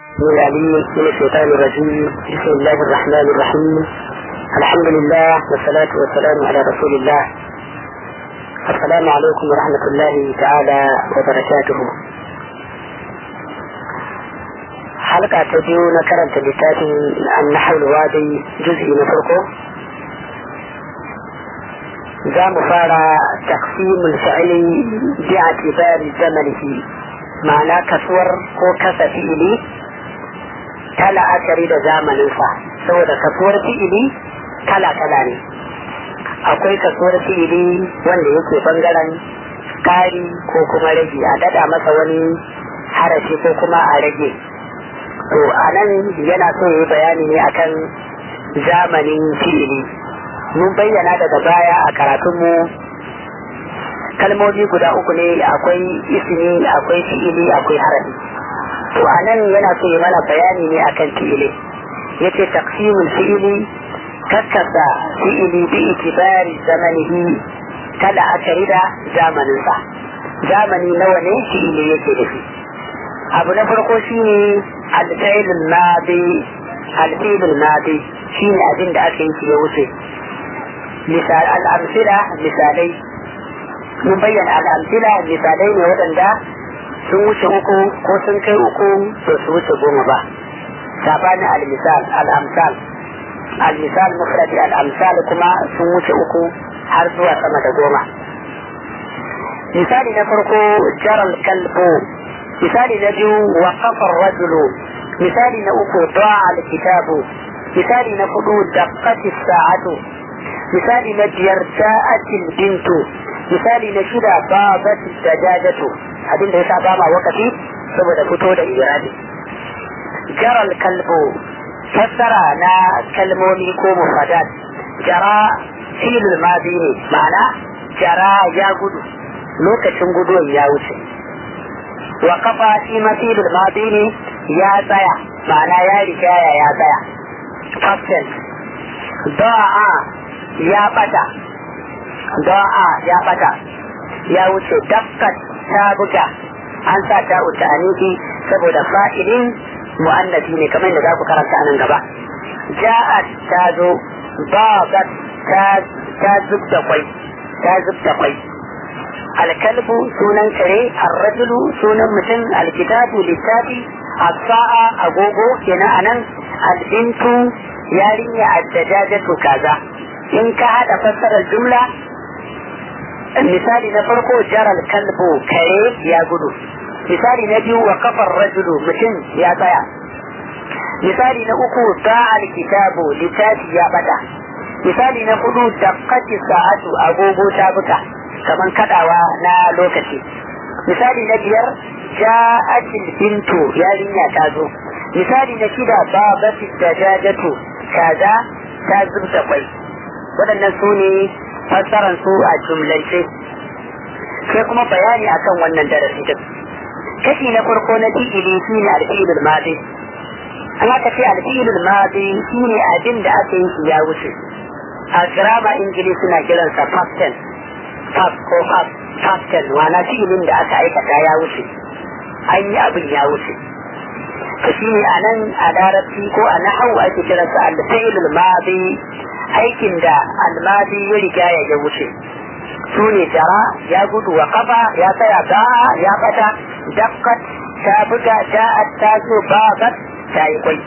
من العليم من الشيطان الرجيم بسم الله الرحمن الرحيم الحمد لله والصلاة والسلام على رسول الله السلام عليكم ورحمة الله تعالى وبركاته حلقة تبيو نكرمت لتاتي النحو الوادي جزء نفرقه za mu fara taksimul fi'ili bi atibari zamanihi ma'ana kasuwar ko kasa fi'ili ta la'akari da zamaninsa saboda kasuwar fi'ili kala-kala ne akwai kasuwar fi'ili wanda yake bangaren kari ko kuma rage a dada masa wani harafi ko kuma a rage to a nan yana so yi bayani ne akan zamanin fi'ili mun bayyana daga baya a karatunmu kalmomi guda uku ne akwai ismi akwai fi'ili akwai harafi to a nan yana so yi mana bayani ne akan fi'ili yace taqsimul fi'ili kakkasa fi'ili bi itibari zamanihi kada aka da zamaninsa zamani nawa ne fi'ili yake da shi abu na farko shine alfailul madi alfailul madi shine abin da aka yi ya wuce misal al'amsila misalai mun bayyana al'amsila misalai ne waɗanda sun wuce uku ko sun kai uku to su wuce goma ba sabanin al-misal al-amsal al-misal mufradi al-amsal kuma sun wuce uku har zuwa sama da goma misali na farko jaral kalbo misali na biyu wa kafar rajulu misali na uku da'a al-kitabu misali na hudu daqqati sa'atu misali na biyar ja'atil bintu misali na shida babatil dajajatu abinda ya saba ma wakati saboda fito da irabi jaral kalbo fassara na kalmomi ko mufadat jara filul madi ne ma'ana jara ya gudu lokacin guduwan ya wuce wa kafa shi ma filul madi ne ya tsaya ma'ana ya rigaya ya tsaya fasel da'a ya bata da'a ya bata ya wuce dakkat ta buga an sa ta wuce aniki saboda fa'ilin mu'annafi ne kamar da za ku karanta anan gaba ja'at ta zo babat ta zub da kwai ta zub da kwai alkalbu sunan kare arrajulu sunan mutum alkitabu littafi as-sa'a agogo kenan anan albintu yarinya addajajatu kaza in ka hada fassarar jumla misali na farko jaral kalbu kare ya gudu misali na biyu wa kafar rajulu mutum ya tsaya misali na uku ta'al kitabu littafi ya bata misali na hudu daqqati sa'atu agogo ta buka kaman kadawa na lokaci misali na biyar ja'atil bintu yarinya ta zo misali na shida babati dajajatu kaza ta zubta kwai waɗannan su ne fassaran su a jumlance sai kuma bayani akan wannan darasi din kashi na farko na fi'ili shi ne alfi'ilul madi an aka ce alfi'ilul madi shi ne abin da aka yi shi ya wuce a grama ingili suna kiransa past tense past ko past past tense wana fi'ilin da aka aikata ya wuce an yi abin ya wuce to shi ne a nan a larabci ko a nahawu ake kiransa alfi'ilul madi aikin da almadi ya riga ya wuce su ne jara ya gudu wa kafa ya tsaya ba ya bata dakkat ta buga ja'at ta zo babat ta yi kwai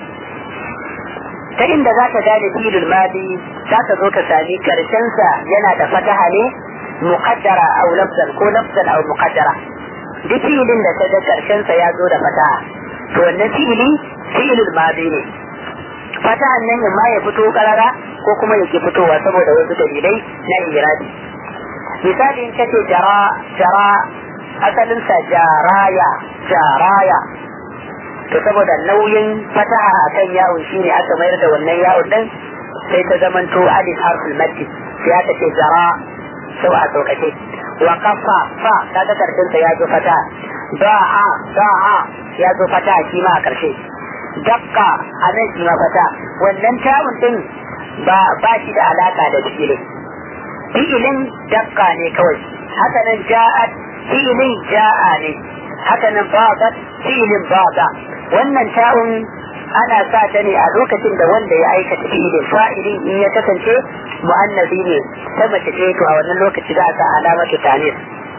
ta inda za ka gane filin madi za ka zo ka sami karshensa yana da fataha ne muqaddara aw lafzan ko lafzan aw muqaddara duk filin da ka ga karshensa ya zo da fataha to wannan fili filin madi ne fatahan nan ma ya fito karara ko kuma yake fitowa saboda wasu dalilai na irabi misali in kace jara jara asalin sa jaraya jaraya to saboda nauyin fataha akan yawon shine aka mayar da wannan yawon din sai ta zamanto alif harful maddi sai aka ce jara sau a sauƙaƙe wa kafa fa kaga karshen sa ya zo fata da'a da'a ya zo fata shi ma a karshe dakka a nan shi ma fata wannan tawun din ba ba shi da alaka da fi'ilin fi'ilin dakka ne kawai haka nan ja'at fi'ilin ja'a ne haka nan babat fi'ilin baba wannan ta'un ana sa ta ne a lokacin da wanda ya aikata fi'ilin fa'ilin in ya kasance mu'annabi ne ta mace ce to a wannan lokaci za a sa alamatu tanis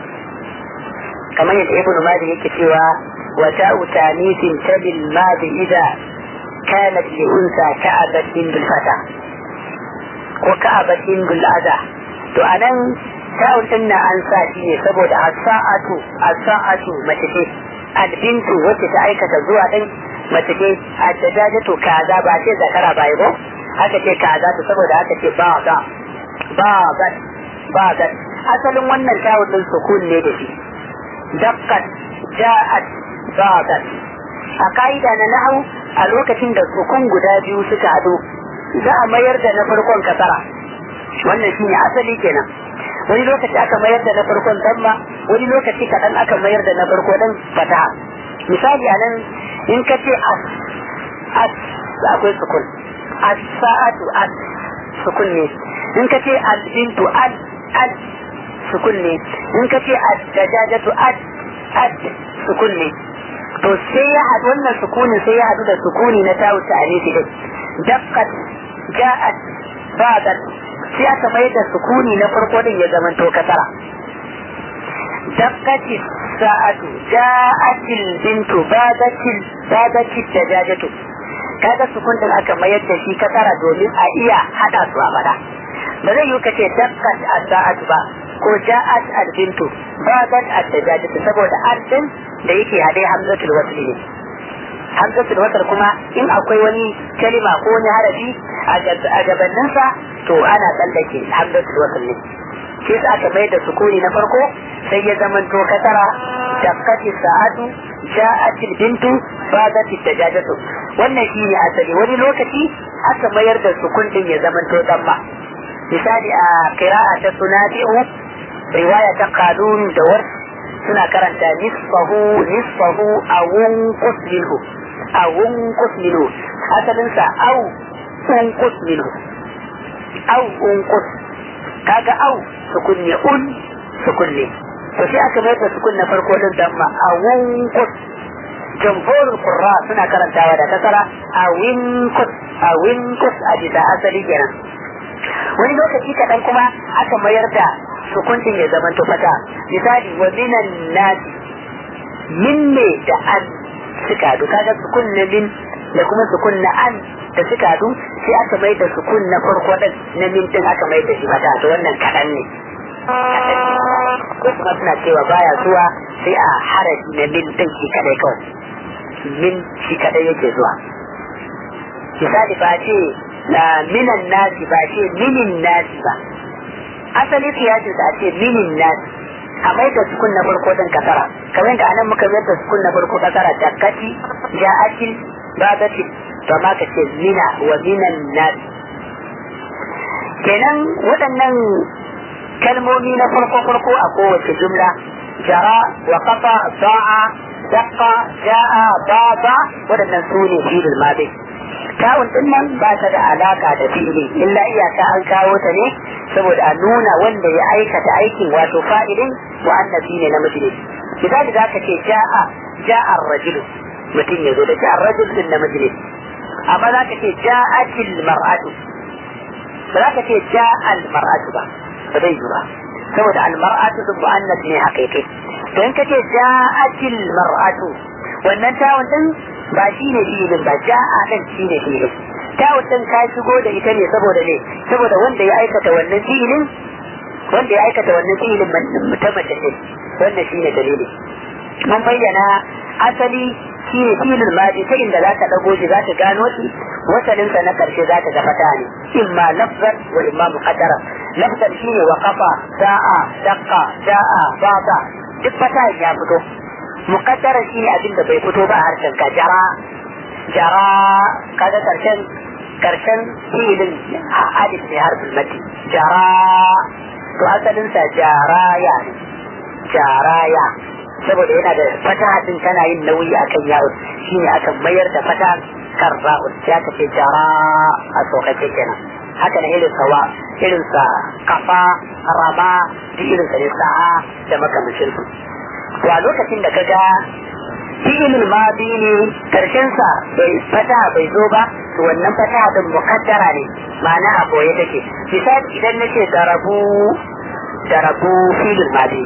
kamar yadda ibnu madi yake cewa wa ta'u tanisin tabil madi idza kanat li unsa ka'abatin bil fata ko ka'abatin bil adha to anan ta'un din na an sa shi ne saboda as-sa'atu as-sa'atu mace ce albintu wacce ta aikata zuwa din mace ce a dajajatu kaza ba ce zakara ba ko haka ce kaza to saboda haka ce ba ga ba ga ba ga asalin wannan tawun din sukun ne da shi dakkat ja'at ba ga a ka'ida na nahu a lokacin da sukun guda biyu suka hadu za a mayar da na farkon kasara wannan shine asali kenan wani lokaci aka mayar da na farkon damma wani lokaci kaɗan aka mayar da na farko dan fataha misali a nan in ka ce as as akwai sukun as sa'atu as sukun ne in ka ce al bintu al al sukun ne in ka ce ad dajajatu ad ad sukun ne to sai ya haɗu wannan sukunin sai ya haɗu da sukuni na tawu ta alisi din daqqat ja'at ba'dat sai aka mai da sukuni na farko din ya zama to kasara dakkati sa'atu ja'atil bintu badatil badatil dajajatu kaga sukun din aka mayar da shi kasara domin a iya hada su a bada ba zai yi kace dakkat as-sa'atu ba ko ja'at al-bintu badat ad-dajajatu saboda al-din da yake hade hamzatul wasl ne hamzatul wasl kuma in akwai wani kalima ko wani harafi a gabaninsa to ana tsallake hamzatul wasl ne shi sa aka mai da sukuni na farko sai ya zamanto kasara dakkati sa'atu ja'atil bintu badatit dajajatu wannan shi ne asali wani lokaci aka mayar da sukun din ya zamanto damma misali a qira'a ta sunafi'u riwaya ta qalun da war suna karanta nisfahu nisfahu awun qusminhu awun qusminhu asalin sa au un qusminhu au un qus kaga au sukun ne un sukun ne to sai aka mai da sukun na farko din damma a wunkus jamhurul qurra suna karantawa da kasara a winkus a winkus a bisa asali kenan wani lokaci kaɗan kuma aka mayar da sukun din ya zama fata misali wa minan nasi min ne da an suka hadu kaga sukun na min da kuma sukun na an da suka hadu sai aka mai da sukun na farko din na min din aka mai da shi fata to wannan kaɗan ne ko kuma suna cewa baya zuwa sai a harafi na min din shi kadai kawai min shi kadai yake zuwa misali ba ce na minan nasi ba ce minin nasi ba asali siyasin sa ce minin nasi a mai da sukun na farko din kasara kamar yadda anan muka mai da sukun na farko kasara dakkati ja'atil babati to ma ka ce mina wa minan nasi kenan waɗannan kalmomi na farko farko a kowace jumla jara wa kafa sa'a daqqa ja'a baba waɗannan su ne fi'il madi tawun din nan ba ta da alaka da fi'ili illa iyaka an kawo ta ne saboda a nuna wanda ya aikata aikin wato fa'ilin wa annabi ne na miji misali za ka ce ja'a ja'a rajulu mutum ya zo da ja'a rajul din na miji amma za ka ce ja'atil mar'atu ba za ka ce ja'al mar'atu ba ba zai yi ba saboda almar'atu din mu'annas ne haƙiƙi don ka ce ja'atil mar'atu wannan tawun din ba shi ne filin ba ja'a din shi ne filin tawun din ka shigo da ita ne saboda ne saboda wanda ya aikata wannan filin wanda ya aikata wannan filin ta mace ce wannan shi ne dalili mun bayyana asali shi ne filin maji ta inda za ka ɗago shi za ka gano shi wasalinsa na ƙarshe za ka ga fata ne imma lafzan wa imma muqaddara lafzan shi ne wa kafa sa'a daqqa ja'a baba duk fata ya fito muqaddara shi ne abin da bai fito ba a harshen ka jara jara kaga karshen karshen filin alif ne harfin mati jara to asalinsa jaraya ne jaraya saboda yana da fata din tana yin nauyi akan yawon shine aka mayar da fata kan ra'un ya ka ce jara a tsokace kenan haka na irin sawa irin sa kafa rama duk irin sa ne sa'a da makamancin su to a lokacin da kaga fi'ilul madi ne karshen sa bai fata bai zo ba to wannan fata din mukaddara ne ma'ana a boye take misali idan nace darabu darabu fi'ilul madi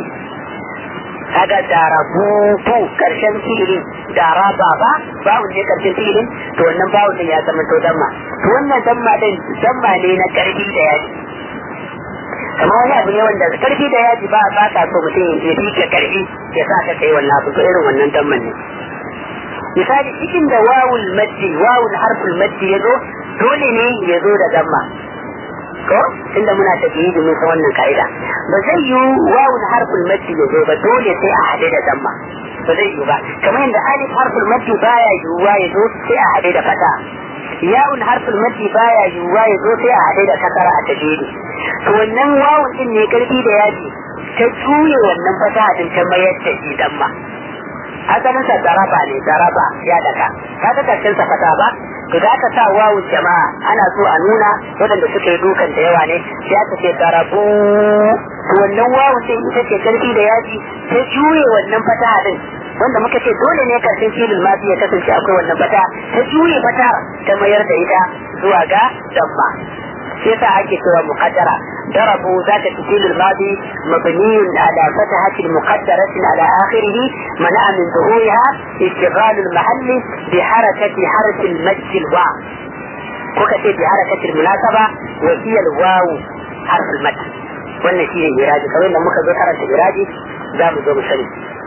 kaga darabu bu karshen fi'ilin daraba ba babu ne karshen fi'ilin to wannan babu din ya zama to damma to wannan damma din damma ne na karfi da yaji kamar wani abu ne wanda karfi da yaji ba ba ka so mutum ya fi ka karfi ya sa ka kai wannan abu to irin wannan damman ne misali cikin da wawul maddi wawul harful maddi ya zo dole ne ya zo da damma ko tunda muna tafiye da musa wannan ka'ida ba zai yi wawul harful maddi ya zo ba dole sai a haɗe da damma ba zai yi ba kamar yadda alif harful maddi baya yiwuwa ya zo sai a haɗe da fata yawun harful maddi baya yiwuwa ya zo sai a haɗe da kasara a tafiye to wannan wawun din ne karfi da yaji ta juye wannan fata din ta mayar da shi damma asalin sa daraba ne daraba ya daka ka ga karshen sa fata ba to da aka sa wawu jama'a ana so a nuna waɗanda suka yi dukan da yawa ne sai aka ce darabu to wannan wawu din ita ce karfi da yaji ta juye wannan fata din wanda muka ce dole ne karshen filin ma ya kasance akwai wannan fata ta juye fata ta mayar da ita zuwa ga dabba sai sa ake cewa muqaddara ضربوا ذات الفيل الماضي مبني على فتحة مقدرة على آخره منع من ظهورها اشتغال المحل بحركة حرف المد الواو وكتب بحركة المناسبة وهي الواو حرف المد wannan shi ne miraji kamar da muka zo karanta miraji za mu zo mu sani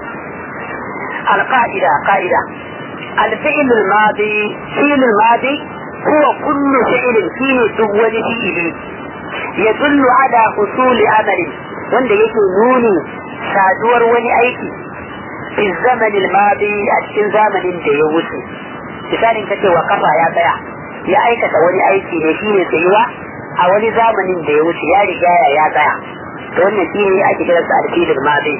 القاعدة قاعدة الفعل الماضي فعل الماضي هو كل فعل فيه دول فعل يدل على حصول عمل wanda yake nuni saduwar wani aiki fi zamanin madi a cikin zamanin da ya wuce misalin kace wa kafa ya tsaya ya aikata wani aiki ne shine tsayuwa a wani zamanin da ya wuce ya riga ya tsaya to wannan shine ake kiransa alfilin madi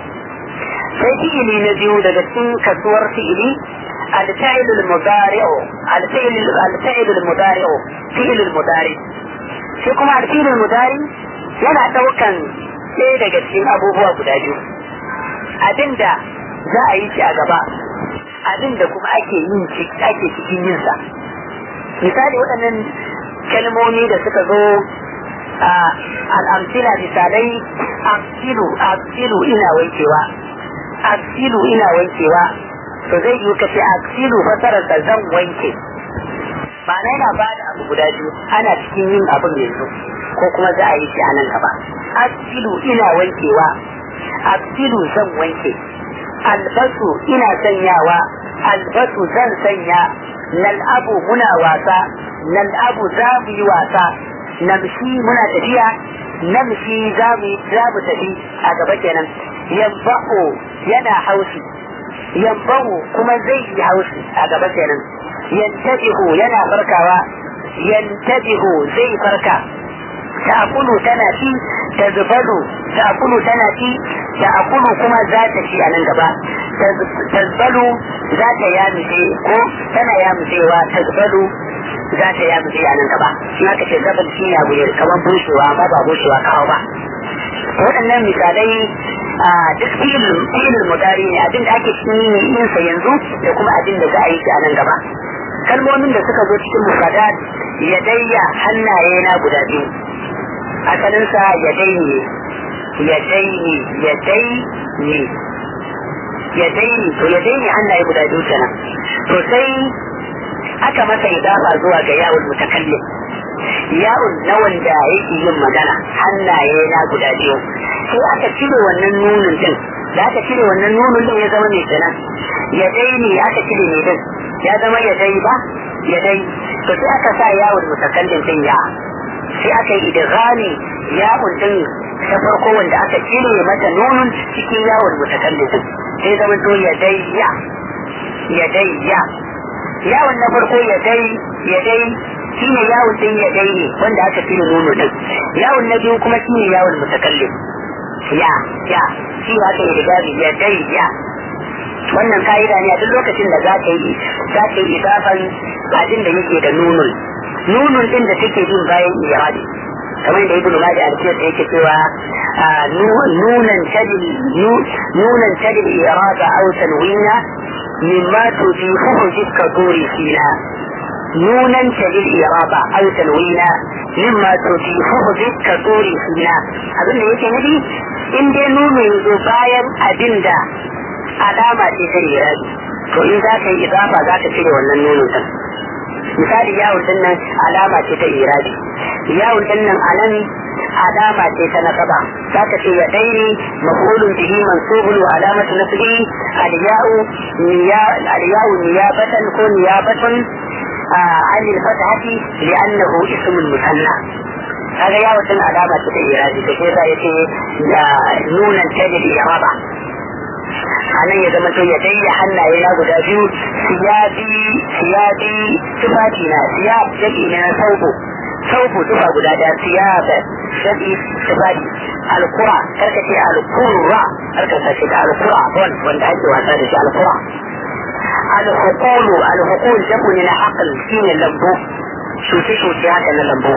sai fi'ili na biyu daga cikin kasuwar fi'ili الفعل المضارع الفعل الفعل المضارع فعل المضارع shi kuma الفعل المضارع yana daukan ɗaya daga cikin abubuwa guda biyu abinda za a yi shi a gaba abinda kuma ake yin ake cikin yin sa misali waɗannan kalmomi da suka zo al'amsila misalai aksilu aksilu ina wankewa aksilu ina wankewa to zai yi kace aksilu fasarar da zan wanke ma'ana yana ba da abu guda biyu ana cikin yin abin yanzu ko kuma za a yi shi a nan gaba aksilu ina wankewa aksilu zan wanke albasu ina sanyawa albasu zan sanya nal'abu muna wasa nal'abu za mu yi wasa namshi muna tafiya namshi za mu tafi a gaba kenan yambahu yana haushi yambahu kuma zai yi haushi a gaba kenan yantabihu yana farkawa yantabihu zai farka ta'kulu tana ci tazbalu ta'kulu tana ci ta'kulu kuma za ta ci a nan gaba tazbalu za ta yamushe ko tana yamushewa tazbalu za ta yamushe a nan gaba shi aka ce zabal shi ya buye kamar bushewa amma ba bushewa kawo ba waɗannan misalai a duk filin mudari ne abin da ake cikin yin sa yanzu da kuma abin da za a yi shi a nan gaba kalmomin da suka zo cikin mufadat ya dayya hannaye na guda biyu asalinsa ya daini ya daini ya daini ya daini to ya daini hannaye guda biyu kenan to sai aka masa idafa zuwa ga yawon mutakallim yawon na wanda yake yin magana hannaye na guda biyu sai aka cire wannan nunin din da aka cire wannan nunin din ya zama mai kenan ya daini aka cire ne din ya zama ya dai ba ya dai to sai aka sa yawon mutakallim din ya sai aka yi idghami yawon din ta farko wanda aka cire mata nunun cikin yawon mutakallim din sai zama to ya dai ya ya dai ya yawon na farko ya dai ya dai shi ne yawon din ya dai ne wanda aka cire nunu din yawon na biyu kuma shi ne yawon mutakallim ya ya shi aka yi idghami ya dai ya wannan ka'ida ne a duk lokacin da za ka yi za ka yi idafan abin da yake da nunun nunun din da take bin bayan iradi kamar da ibnu madi al-kiyas yake cewa nunan tadil nunan tadil irada aw tanwina مما تضيفه ذكر دوري فينا نونا تلل إرابة أو تنوينا مما تضيفه ذكر دوري فينا أظن يجي نبي إن دي نون يزبايا أدندا علامة تسريرات to in za ka yi idafa za ka cire wannan nonon din misali yawon din nan alama ce ta iradi yawon din nan a nan alama ce ta nasaba za ka ce ya daini mafulun bihi mansubun wa alamatu nasbi aliyahu aliyahu niyabatan ko niyabatun عن الفتحة لأنه اسم المثنى هذا يا وطن علامة الإيراد كيف يتي نونا تجد الإرابة anan ya zama to ya dai hannaye na guda biyu siyabi siyabi tufafi na siyab jabi na sauko sauko tufa guda da siyab jabi tufafi alkura karka ce alkurra karka ce da alkura bon wanda ake wasa da shi alkura alhukulu alhukul jabu ne na aqal shine lambu shuce shuce haka na lambu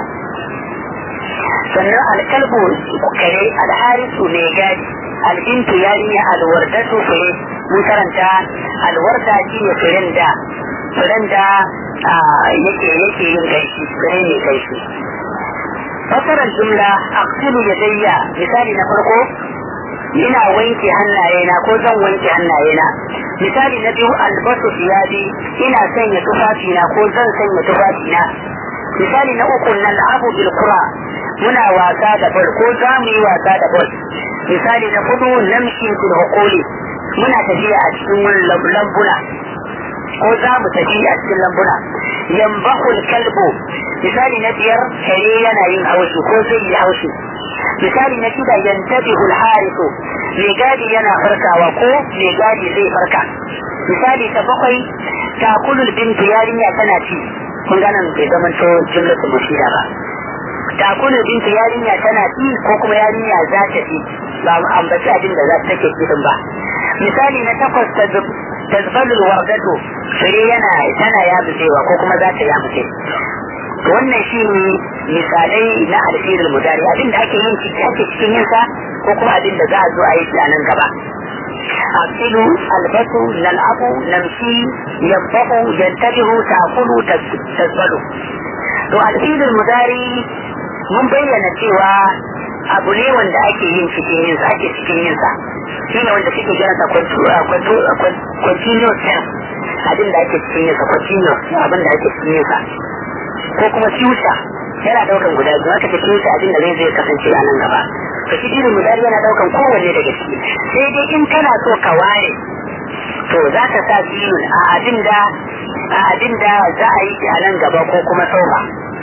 sannan alkalbu kare alharisu ne gadi albintu yarinya alwardatu fure mun karanta alwarda shi ne furen da furen da yake yake yin gaishi fure ne gaishi fasarar jumla aqsilu yadayya misali na farko ina wanke hannayena ko zan wanke hannayena misali na biyu albasu fiyadi ina sanya tufafina ko zan sanya tufafina misali na uku nan abu bil kura muna wasa da bol ko za mu yi wasa da bol misali na hudu namshi fil hukuli muna tafiya a cikin lambuna ko za mu tafi a cikin lambuna yambahul kalbu misali na biyar kare yana yin haushi ko zai yi haushi misali na shida yantabihul harisu mai gadi yana farkawa ko mai gadi zai farka misali ta bakwai takulul bintu yarinya tana ci kun gana bai zama to jumlatul mushida ba takulul bintu yarinya tana ci ko kuma yarinya za ta ci ba ambaci abin da za ta take cikin ba misali na takwas tazbalul wardatu fure yana tana yamucewa ko kuma za ta yamuce wannan shi ne misalai na alfirin mudari abin da ake yin ciki ake cikin yinsa ko kuma abin da za a zo a yi a nan gaba أغسل البس نلعب نمشي ينبه ينتبه تأكل تزبل to alfilin mudari mun bayyana cewa abu ne wanda ake yin cikin yin sa ake cikin yin sa shi ne wanda suke kiran sa continuous tense abin da ake cikin yin sa continuous abin da ake cikin yin sa ko kuma future yana daukan guda biyu aka ce future abin da zai zai kasance a nan gaba to shi irin mudari yana daukan kowanne daga ciki sai dai in kana so ka ware to za ka sa biyun a abin da a abin da za a yi a nan gaba ko kuma sauka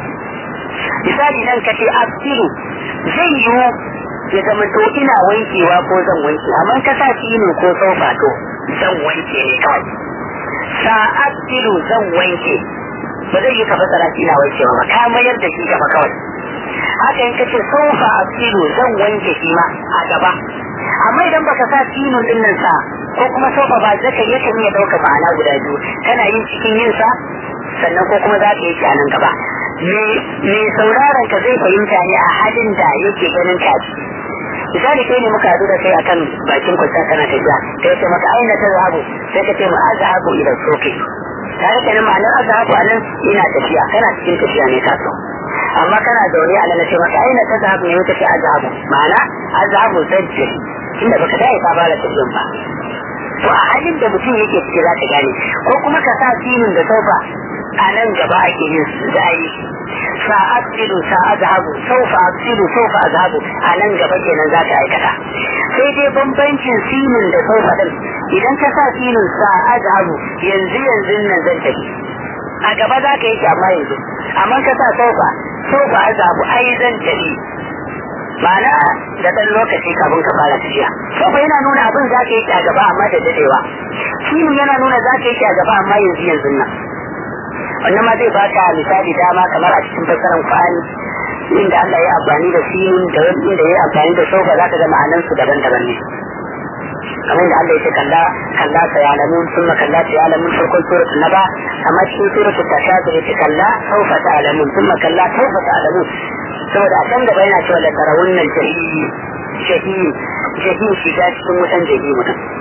misali nan ka ce asiru zai yiwu ya zama to ina wankewa ko zan wanke amma ka sa filo ko saufa to zan wanke ne kawai sa'adilu zan wanke ba zai yi ka fasara shi ina wankewa ba ka mayar da shi gaba kawai haka in ka ce saufa asilu zan wanke shi ma a gaba amma idan baka sa filo din nan sa ko kuma saufa ba zaka yi kan iya dauka ma'ana guda biyu kana yin cikin yin sa sannan ko kuma za ka yi shi a nan gaba me sauraron ka zai fahimta ne a halin da yake ganin ka misali kai ne muka haɗu da kai akan bakin kwanta kana tafiya kai ce maka aina ta zahabu sai ka ce ma azhabu ila soke tare da nan ma'anar azhabu anan ina tafiya kana cikin tafiya ne ka so amma kana zaune a nan ce maka aina ta zahabu ne ka ce azhabu ma'ana azhabu zai ce inda baka dai ka fara tafiyan ba to a halin da mutum yake ciki za ka gane ko kuma ka sa sinin da saufa a nan gaba ake yin da ayi sa'adilu sa'adhabu saufa asilu saufa azhabu a nan gaba kenan za ka aikata sai dai bambancin sinin da saufa din idan ka sa sinin sa'adhabu yanzu yanzu nan zan tafi a gaba za ka yi shi amma yanzu amma ka sa saufa saufa azhabu ai zan tafi ma'ana da ɗan lokaci kafin ka fara tafiya saufa yana nuna abin za ka yi shi a gaba amma da dadewa sinin yana nuna za ka yi shi a gaba amma yanzu yanzu nan wannan ma zai baka misali dama kamar a cikin fassarar Qur'ani inda Allah ya amfani da sinin da inda ya amfani da sofa zaka ga ma'anan su daban-daban ne kamar da Allah ya ce kalla kalla ta yalamun thumma kalla ta yalamun farkon suratul naba amma cikin suratul tashadud ya ce kalla sawfa ta'lamun thumma kalla sawfa ta'lamun saboda a can gaba yana cewa la tarawunnal jahim jahim jahim shiga cikin wutan jahim mutum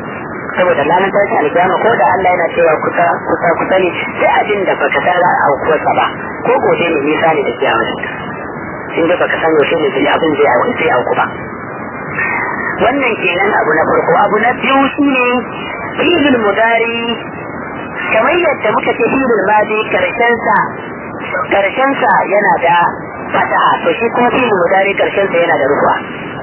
saboda ranar tashi alkiyama ko da Allah yana cewa kusa kusa kusa ne sai abin da baka san a aukuwarsa ba ko gobe ne nisa ne da kiyama in da baka san yaushe ne zai abin zai auku zai auku ba wannan kenan abu na farko abu na biyu shine fi'il mudari kamar yadda muka ce fi'il madi karshen sa karshen sa yana da fataha to shi kuma fi'il mudari karshen sa yana da rufa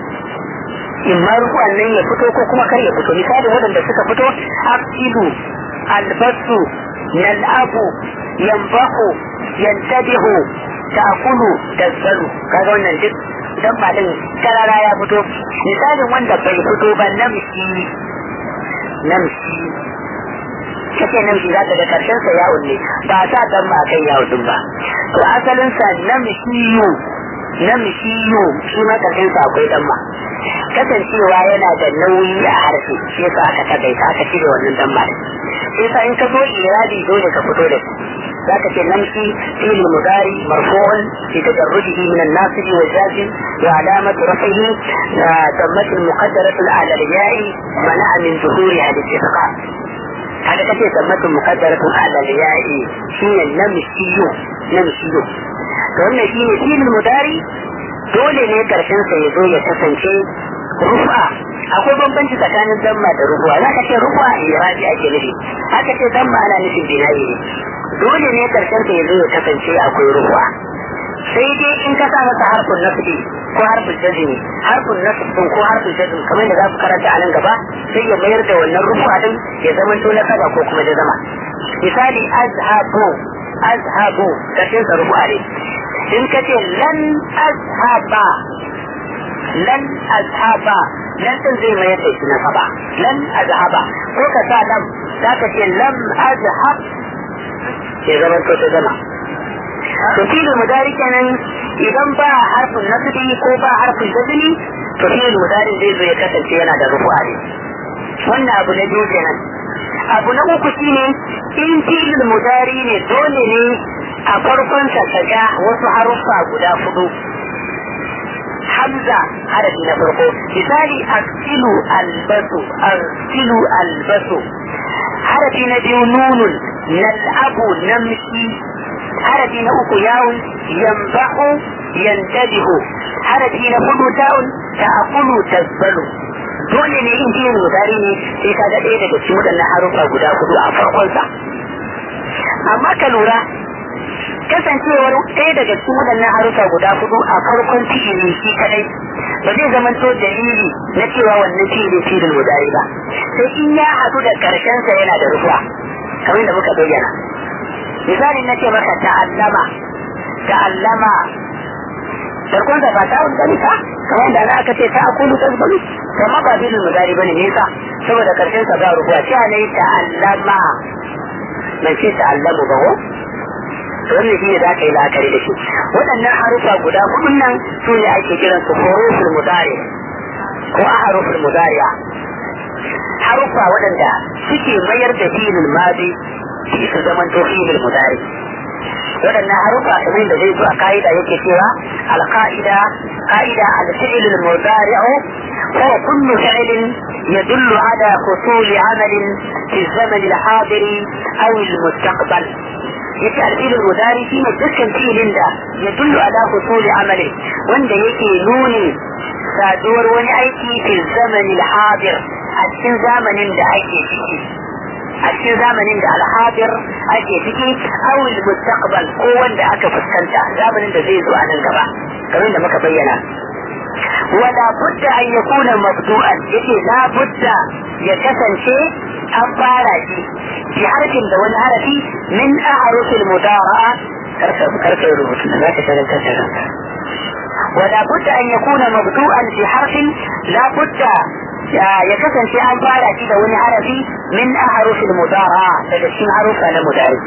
in ma rufuwan nan ya fito ko kuma kar ya fito misali waɗanda suka fito aqilu albasu nal'abu yanbahu yantabihu ta'kulu tazzalu kaga wannan duk dan malin karara ya fito misalin wanda bai fito ba namshi namshi kace namshi za ta ga karshen sa yawon ne ba sa dan ma kai yawon din ba to asalin sa namshiyu namshiyu shi ma karshen sa akwai dan ma kasancewa yana da nauyi a harshe shi yasa aka takaita aka cire wannan dan ma sai sa in ka zo iradi dole ka fito da shi ذاك نمشي في المضارع مرفوع في تجرده من الناصب والجازم وعلامة رفعه ضمة المقدرة على الياء منع من ظهورها الاستحقاق هذا كثير ضمة مقدرة على الياء شيء نمشي نمشي wannan shi ne filin mudari dole ne karshen sa ya zo ya kasance rufa akwai bambanci tsakanin damma da rufuwa za ka ce rufuwa irabi ake nufi haka ce damma ana nufin binayi ne dole ne karshen ta yanzu ya kasance akwai ruwa sai dai in ka sa masa harfin nasbi ko harfin jazmi harfin nasb ko harfin jazmi kamar da za ku karanta a nan gaba sai ya mayar da wannan rufuwa din ya zama to na saba ko kuma jazama misali azhabu azhabu karshen sa rufuwa ne in ka ce lan azhaba lan azhaba lan din zai mayar da shi na saba lan azhaba ko ka sa lam za ka ce lam azhab ya zama to ta zama to filin mudari kenan idan ba harfin nasbi ko ba harfin jazmi to filin mudari zai zo ya kasance yana da rufu'a ne wannan abu na biyu kenan abu na uku shine in filin mudari ne dole ne a farkon sa ga wasu haruffa guda hudu hamza harafi na farko misali asilu albasu asilu albasu harafi na biyu nunun nal'abu namshi harafi na uku yawun yambahu yantabihu harafi na hudu ta'un ta'akulu tasbalu dole ne in jiyin mutari ne sai ka ga ɗaya daga cikin waɗannan harufa guda hudu a farkonsa amma ka lura kasancewar ɗaya daga cikin waɗannan harufa guda hudu a farkon fi'ili shi kadai ba zai zama to dalili na cewa wannan fi'ili fi'ilin mudari ba sai in ya haɗu da ƙarshensa yana da rufuwa kamar da muka bayyana misali na ce maka ta'allama ta'allama farkon da ba ta wani gani ka kamar da aka ce ta akulu ta zubalu kamar ba fi'ilin mudari bane ne ka saboda ƙarshensa ba rufuwa cewa ne ta'allama ban ce ta'allamu ba ko wannan shi ne za ka yi la'akari da shi waɗannan harufa guda hudun nan su ne ake kiran su huruful mudari ko a haruful mudariya harufa waɗanda suke mayar da filin madi su zaman to filin mudari waɗannan harufa kamar da zai zo a ka'ida yake cewa alƙa'ida ka'ida al-fi'l al-mudari'u هو كل فعل يدل على حصول عمل في الزمن الحاضر أو المستقبل yake alfilin mudari shi ne dukkan filin da ya dullu ala husuli amali wanda yake nuni saduwar wani aiki fi zamani al-hadir a cikin zamanin da ake ciki a cikin zamanin da al-hadir ake ciki aw al-mustaqbal ko wanda aka fuskanta zamanin da zai zo a nan gaba kamar da muka bayyana wala budda an yakuna mabdu'an yake la budda ya kasance an fara shi bi harfin da wani harafi min ahrufil mudara'a karka karka rubutu da zaka karanta karanta ولا بد أن يكون مبدوءا في حرف لا بد يكسن في أن فعل كده وني عرفي من أحرف المضارعة تدشين حروف المضارع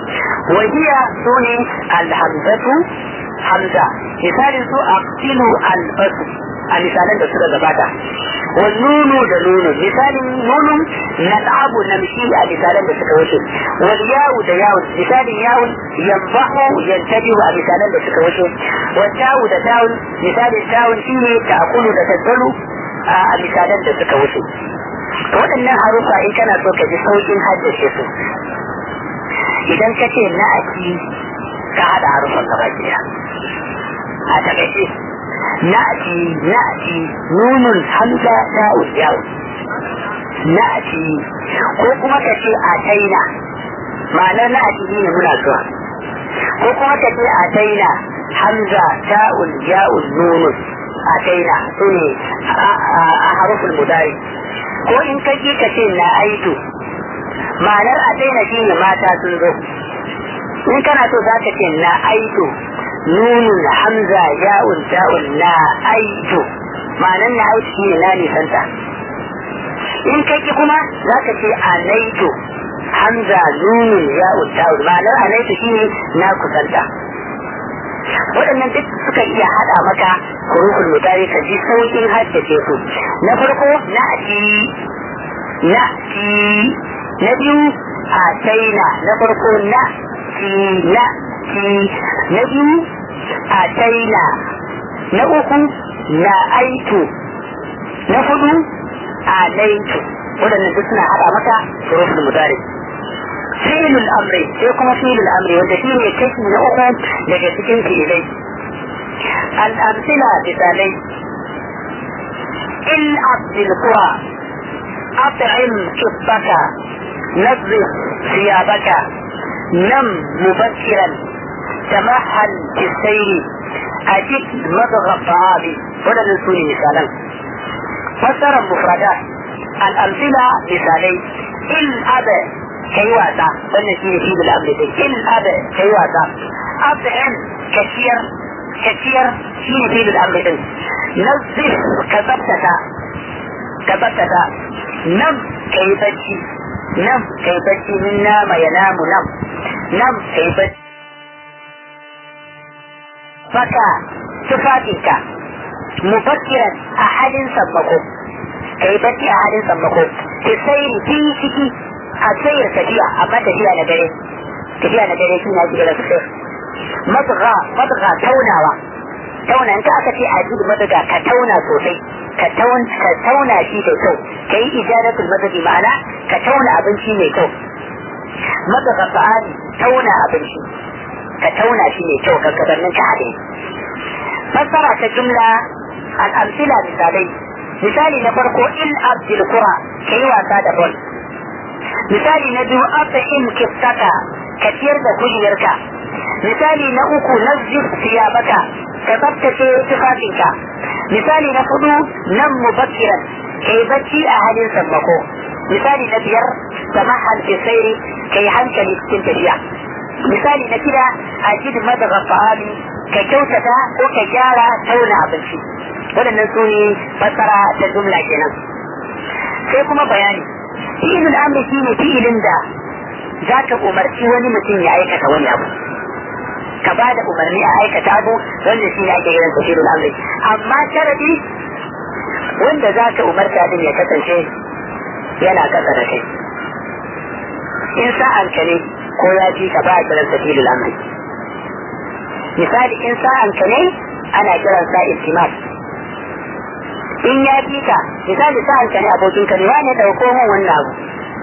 وهي سوني الحمزة حمزة مثال سو أقتل البصر misalan da suka gabata wa nunu da nunu misalin nunun nal'abu namshi a misalan da suka wuce wal yawu da yawu misalin yawun yambahu yantabihu a misalan da suka wuce wa tawu da tawun misalin tawun shine ta'kulu da tattalu a misalan da suka wuce waɗannan harufa in kana so ka ji saukin haddace su idan ka ce na'ati ka haɗa harufan gaba ɗaya a takaice na'ati na'ati nunun hamza ta ujawu na'ati ko kuma ka ce a taina ma'anar na'ati ne muna zuwa ko kuma ka ce a taina hamza ta'ul ja'ul nunun a taina su ne a harufin mudari ko in ka ji ka ce na aitu ma'anar a taina shi ne mata sun zo in kana so za ka ce na aitu nunun hamza ya'un ta'un na aitu ma'anar na aitu shi ne na nisanta in ka ki kuma za ka ce anaitu hamza nunun ya'un ta'un ma'anar anaitu shi ne na kusanta waɗannan duk suka iya haɗa maka hurufin mutane ka ji sauƙin haddace su na farko na ci na ci na biyu a taina na farko na ci na ci na biyu a taina na uku na aitu na hudu a laitu waɗannan duk suna haɗa maka hurufin mutane fi'il al-amri sai kuma fi'il al-amri wanda shi ne kashi na uku daga cikin fi'ilai al-amsila misalai il abdil qura at'im kibbaka نظف ثيابك نم مبكرا تمهل في السير أجد مضغ الطعام ولا ننسوني مثالا فسر المفردات الأمثلة مثالي الأب kai wasa wannan shi ne shi da abu da in abu kai wasa abin kaciyar kaciyar shi ne shi da abu din nazif ka tsabtata ka tsabtata nan kai bacci nan kai bacci min nama ya namu nan nan kai bacci faka tufafinka mufakkiran a halin sammako kai bacci a halin sammako ki sai fi ciki a tsayar tafiya amma tafiya na dare tafiya na dare shine ake kira sosai madga madga taunawa tauna in ka aka ce a ji madga ka tauna sosai ka tauna shi da kyau ka yi ijaratul madadi ma'ana ka tauna abinci mai kyau madga fa'ali tauna abinci ka tauna shi mai kyau kan gabanin ka haɗe fassara ta jumla al'amsila misalai misali na farko il abdul qura ka yi wasa da bol misali na biyu in kiftaka ka ciyar da kujerka misali na uku nazif siyabaka ka tsabtace tufafinka misali na hudu nan mubakkiran ka yi bacci a halin sammako misali na biyar samahal fi sairi ka yi hankali cikin tafiya misali na shida a jid madaga fa'ali ka kyautata ko ka gyara tauna abinci waɗannan su ne fassara ta jumla kenan sai kuma bayani fi'ilul amri shine fi'ilin da za ka umarci wani mutum ya aikata wani abu ka ba da umarni a aikata abu wanda shi ne ake kiran sa fi'ilul amri amma sharadi wanda za ka umarta din ya kasance yana kasa da kai in sa'an ka ne ko ya ji ka ba a kiran sa fi'ilul amri misali in sa'an ka ne ana kiran sa iltimas in ya fi ka misali sa'an ka ne abokin ka ne wani dauko mun wannan abu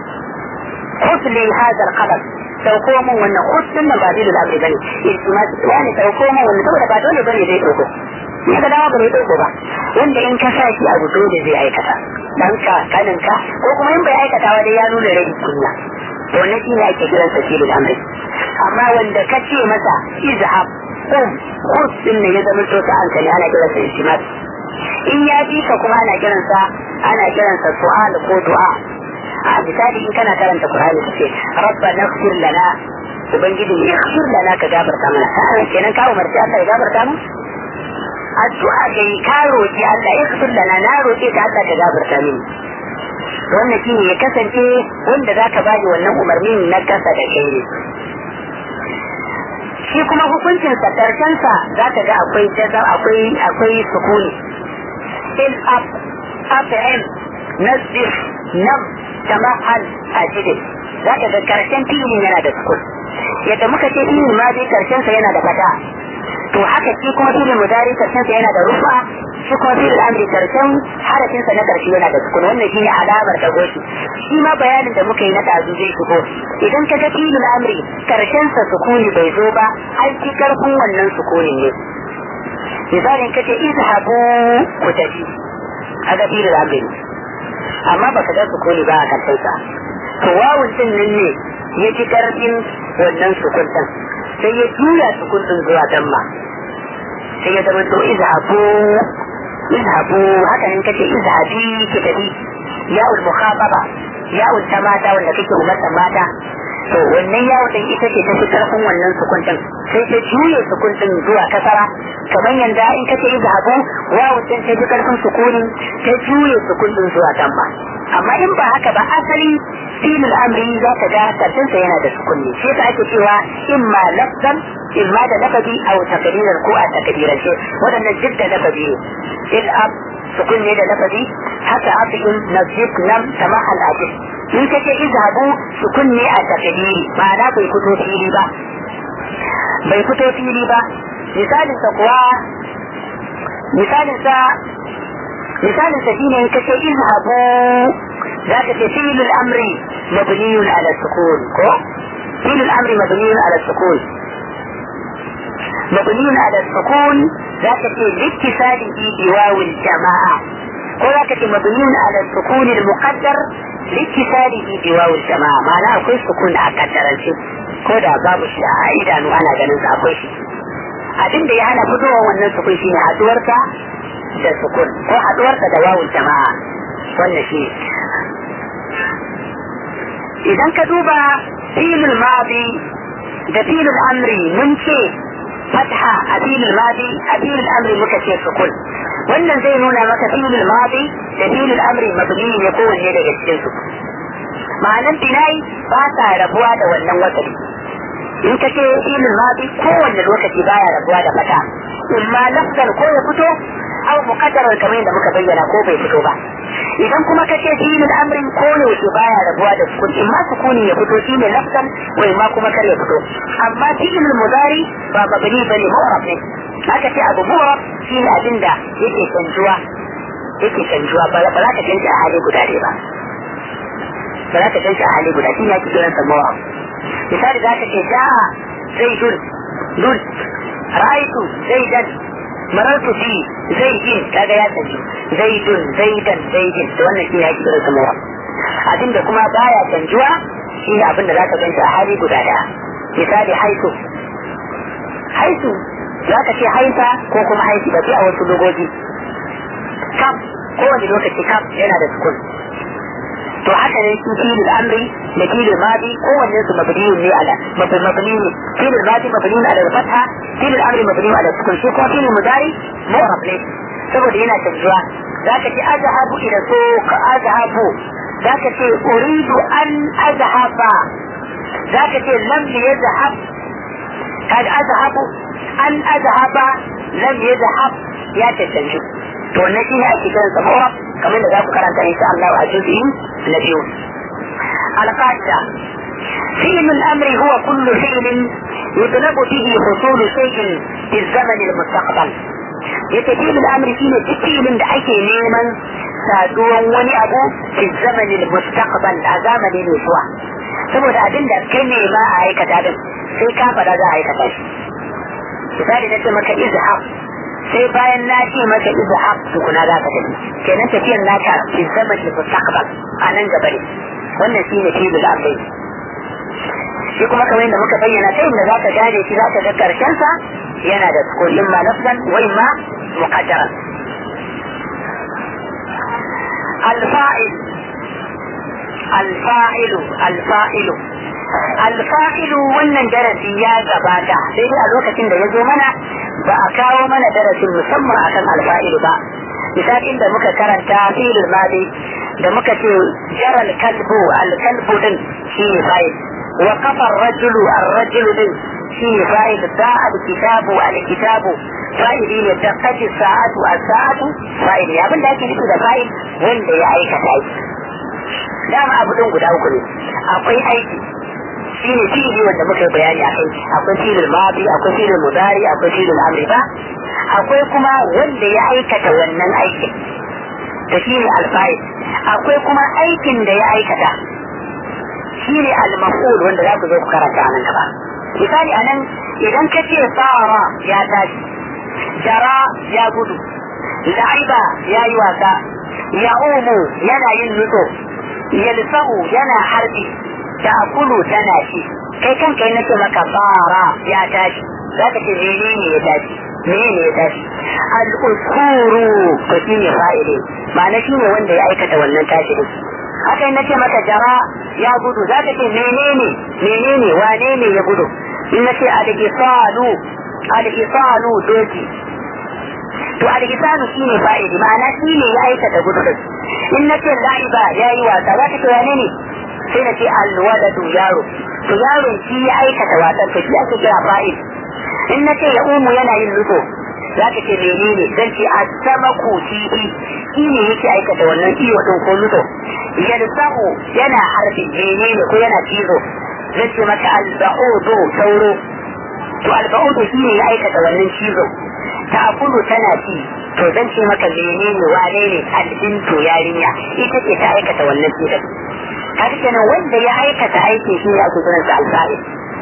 khudh li hadha al-qalam dauko mun wannan khudh din nan ba zai da amri bane iltimas wani dauko mun wannan saboda ba dole bane zai dauko ya ga dawa bai dauko ba wanda in ka sa shi abu dole zai aikata dan ka kanin ka ko kuma in bai aikata wa dai ya nuna rai kunya to wannan shine ake kiran sa filin amri amma wanda ka ce masa izhab qum khudh din ne ya zama to sa'an ka ne ana kiransa iltimas in ya bi ka kuma ana kiransa ana kiransa su'al ko du'a a misali in kana karanta Qur'ani kace rabbana ighfir lana ubangiji ya ighfir lana ka gafarta mana sai kenan ka umarci Allah ya gafarta mu addu'a ga ka roki Allah ya ighfir lana na roke ka Allah ka gafarta mini wannan shine ya kasance wanda zaka bani wannan umarnin na kasa da kai ne shi kuma hukuncin sa karshen sa zaka ga akwai jaza akwai akwai sukuni il ab af'il nasbih nam tamahal ajid zaka ga karshen filin yana da sukun yadda muka ce filin ma dai karshen sa yana da fata to haka shi kuma filin mudari karshen sa yana da rufa shi kuma filin amri karshen harafin sa na karshe yana da sukun wannan shi ne alamar da goshi shi ma bayanin da muka yi na tazu zai shigo idan ka ga filin amri karshen sa sukuni bai zo ba an ci karfin wannan sukunin ne misalin kace izhabu ku tafi kaga filin amri amma baka ga sukuni ba a karshen sa to wawun din nan ne ya ci karfin wannan sukun din sai ya juya sukun din zuwa damma sai ya zama to izhabu izhabu haka ne kace izhabi ki tafi ya'ul mukhataba ya'ul ta mata wanda kake umarta mata to wannan yawo din ita ce ta fi karfin wannan sukun din sai ta juye sukun din zuwa kasara kamar yanda in kace izhabu wawu din ta fi karfin sukunin ta juye sukun din zuwa damma amma in ba haka ba asali filin amri za ka ga karshen sa yana da sukunni shi yasa ake cewa imma lafzan imma da lafazi aw takdiran ko a takdirance wadannan duk da lafazi ne il ab sukun ne da lafazi haka abin nazib nam samahal ajib in kace izhabu sukun ne a takdiri ma'ana bai fito fili ba bai fito fili ba misalin sa kuwa misalin sa misalin sa shine kace izhabu zaka ce fi'lul amri mabniyun ala sukun ko fi'lul amri mabniyun ala sukun mabniyun ala sukun zaka ce littisalihi bi wawil jama'a ko zaka ce mabniyun ala sukun al muqaddar littisalihi bi wawil jama'a ma'ana akwai sukun a kaddarance ko da babu shi a idanu ana ganin sa akwai shi abin da ya hana fitowa wannan sukun shine haduwarsa da sukun ko haduwarsa da wawul jama'a wannan shi idan ka duba filin madi da filin amri mun ce fatha a filin madi a filin amri muka ce sukun wannan zai nuna maka filin madi da filin amri mabni ne kowanne daga cikin su ma'anan binai ba sa rabuwa da wannan wasali in ka ce filin madi kowanne lokaci baya rabuwa da fata in ma lafzan ko ya fito aw muqaddarar kamar yadda muka bayyana ko bai fito ba idan kuma ka ce filin amrin ko yaushe baya rabuwa da sukun in ma sukuni ya fito shine lafzan ko in ma kuma kar ya fito amma filin mudari ba mabni bane mu'rab ne aka ce abu mu'rab shine abin da yake canjuwa yake canjuwa ba za ka canza a hali guda ne ba ba za ka canza a hali guda shine ake kiransa mu'rab misali za ka ce ja'a zaidun dun ra'aitu zaidan marartu fi zaidin kaga ya tafi zaidun zaidan zaidin da wannan shi ya kira su mawa abin da kuma baya canjuwa shi ne abin da za ka ganta a hali guda daya misali haitu haitu za ka ce haita ko kuma haitu da a wasu logoji kam kowane lokaci kam yana da sukun to haka ne su filin amri da filin madi kowanne su mabniyun ne ala mabni ne filin madi mabniyun ala fatha filin amri mabniyun ala sukun shi kuma filin mudari mu'rab ne saboda yana canjuwa zaka ce azhabu ila suq azhabu zaka ce uridu an azhaba zaka ce lam yadhhab kaga azhabu an azhaba lam yadhhab ya cancanci to wannan shine ake kiran sa mu'rab kamar da za ku karanta insha Allah a juz'i na biyu al-qa'ida فعل الأمر هو كل فعل يطلب به حصول شيء في الزمن المستقبل يتفيل الأمر فيه فعل دعيك نيما saduwan wani abu fi zamanin mustaqbal a zamanin mai zuwa saboda abin da kai ne ma a aikata din sai ka fada za a aikata shi misali na ce maka izhab sai bayan na ce maka izhab tukuna za ka tafi kenan tafiyar naka fi zamanin mustaqbal a nan gaba ne wannan shi ne fi'il amri shi kuma kamar yadda muka bayyana ta inda za ka gane shi za ka ga karshen sa yana da sukun imma lafzan wa imma muqaddaran الفاعل الفاعل الفاعل الفاعل wannan darasi ya gabata sai dai a lokacin da ya zo mana ba a kawo mana darasin musamman akan alfa'ilu ba misalin da muka karanta filin madi da muka ce jaral kalbu alkalbu din shi ne fa'il wa kafar rajulu ar-rajulu din shi ne fa'il da al-kitabu al-kitabu fa'ili ne da kaji sa'atu as-sa'atu fa'ili abin da ake nufi da fa'il wanda ya aikata aiki dama abu din guda uku ne akwai aiki shi ne fi'ili wanda muka yi bayani a kai akwai fi'ilul madi akwai fi'ilul mudari akwai fi'ilul amri ba akwai kuma wanda ya aikata wannan aikin da shi ne alfa'il akwai kuma aikin da ya aikata shi ne al-maf'ul wanda za ku zo ku karanta a nan gaba misali anan idan ka ce tsara ya tashi jara ya gudu la'iba ya yi wasa ya umu yana yin nutso yalsa'u yana harbi da akulu tana ci kai kanka yi nace maka tsara ya tashi za ka ce mene ne ya tashi mene ne ya tashi al'usuru ko shi ne fa'ili ma'ana shi ne wanda ya aikata wannan tashi din haka yi nace maka jara ya gudu za ka ce menene menene wane ne ya gudu in nace al-isalu al-isalu doki to al-isalu shine fa'ili ma'ana shine ya aikata gudu din in nace la'iba yayi wasa za ka ce wane ne sai na ce al-waladu yaro to yaron shi ya aikata wasan to shi ake kira fa'il in nace ya umu yana yin luto za ka ce menene dan ce as-samaku tibi shi ne yake aikata wannan iyo din ko luto yalsahu yana harbi menene ko yana cizo zai ce maka al-ba'udu sauro to al-ba'udu shi ne ya aikata wannan cizo ta akulu tana ci to zan ce maka menene wane ne albintu yarinya ita ce ta aikata wannan cizon kaga kenan wanda ya aikata aikin shi ne ake kiransa alfa'il